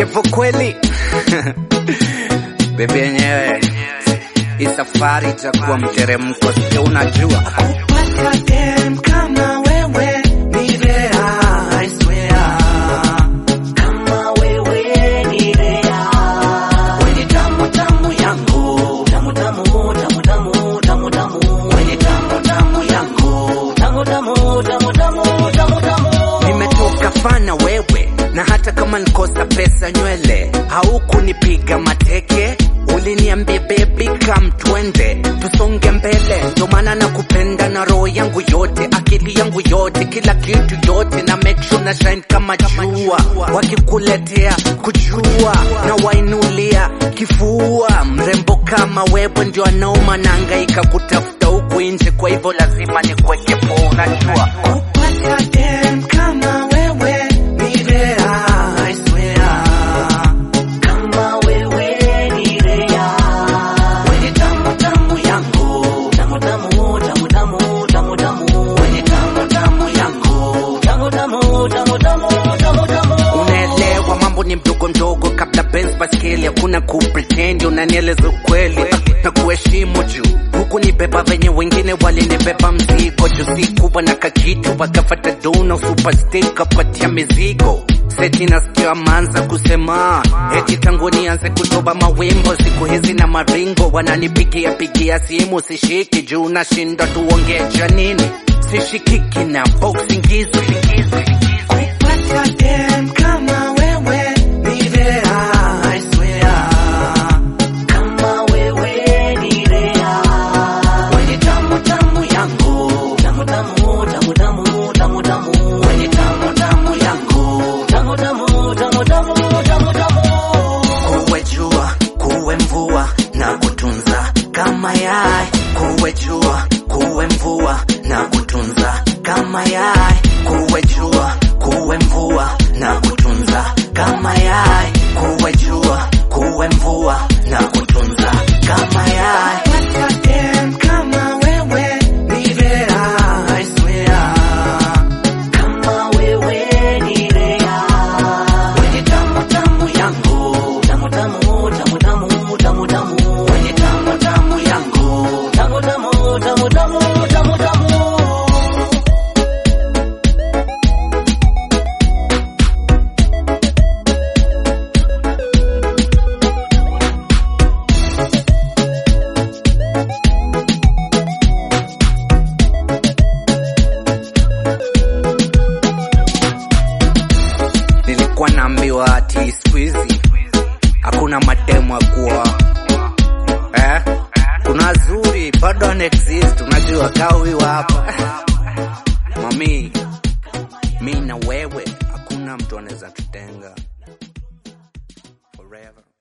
Kevo kweli bebe yenyewe hii safari itakuwa mteremko, sio unajua Kupata dem kama wewe ni rare, I swear. Kama wewe ni rare. Wewe tamu tamu yangu. Tamu tamu, tamu tamu, tamu tamu. Wewe tamu tamu yangu. Tamu tamu, tamu tamu, tamu tamu. nimetoka fana wewe, na hata kama nikosa pesa nywele haukunipiga mateke, uliniambia baby come twende tusonge mbele, ndo maana nakupenda na roho yangu yote, akili yangu yote, kila kitu yote, na make sure na shine kama jua, wakikuletea kujua na wainulia kifua, mrembo kama wewe ndio anauma, naangaika kutafuta huku nje, kwa hivyo lazima nikweke poa, unajua Kupata dem kama wewe ni rare, I swear. Kama wewe ni rare. Wewe tamu tamu yangu. Tamu tamu, tamu tamu, tamu tamu. Wewe tamu tamu yangu. Tamu tamu, tamu tamu, tamu tamu. unaelewa mambo ni mdogo mdogo kabla Benz baskeli hakuna kupretend unanieleza ukweli na kuheshimu juu huku ni beba venye wengine walinibeba mzigo juu sikuwa na kakitu wakafata dona superstar kapatia mizigo seti nasikia manza kusema eti tangu nianze kutoba mawimbo siku hizi na maringo wananipigia pigia simu sishiki juu nashinda tuongee cha nini sishikiki na boxing hizo Kupata dem kama wewe ni rare, I swear. Kama wewe ni rare. Wewe tamu tamu yangu. Tamu tamu, tamu tamu, tamu tamu. Wewe tamu tamu yangu. Tamu tamu, tamu tamu, tamu tamu. kuwe jua kuwe mvua na kutunza kama yai kuwe jua kuwe mvua na kutunza kama yai kuwe jua kuwe mvua na kutunza kama yai kuwe jua kuwe mvua na kutunza kama yai Kupata dem kama wewe ni rare, I swear. Kama wewe ni rare. Wewe tamu tamu yangu. Tamu tamu, tamu tamu, tamu tamu. Wewe tamu tamu yangu. Tamu tamu, tamu tamu, tamu tamu. nilikuwa naambiwa ati siku hizi hakuna mademu akuwa eh? kuna zuri bado ana exist unajua kawiwa hapa mami mi na wewe hakuna mtu anaweza tutenga forever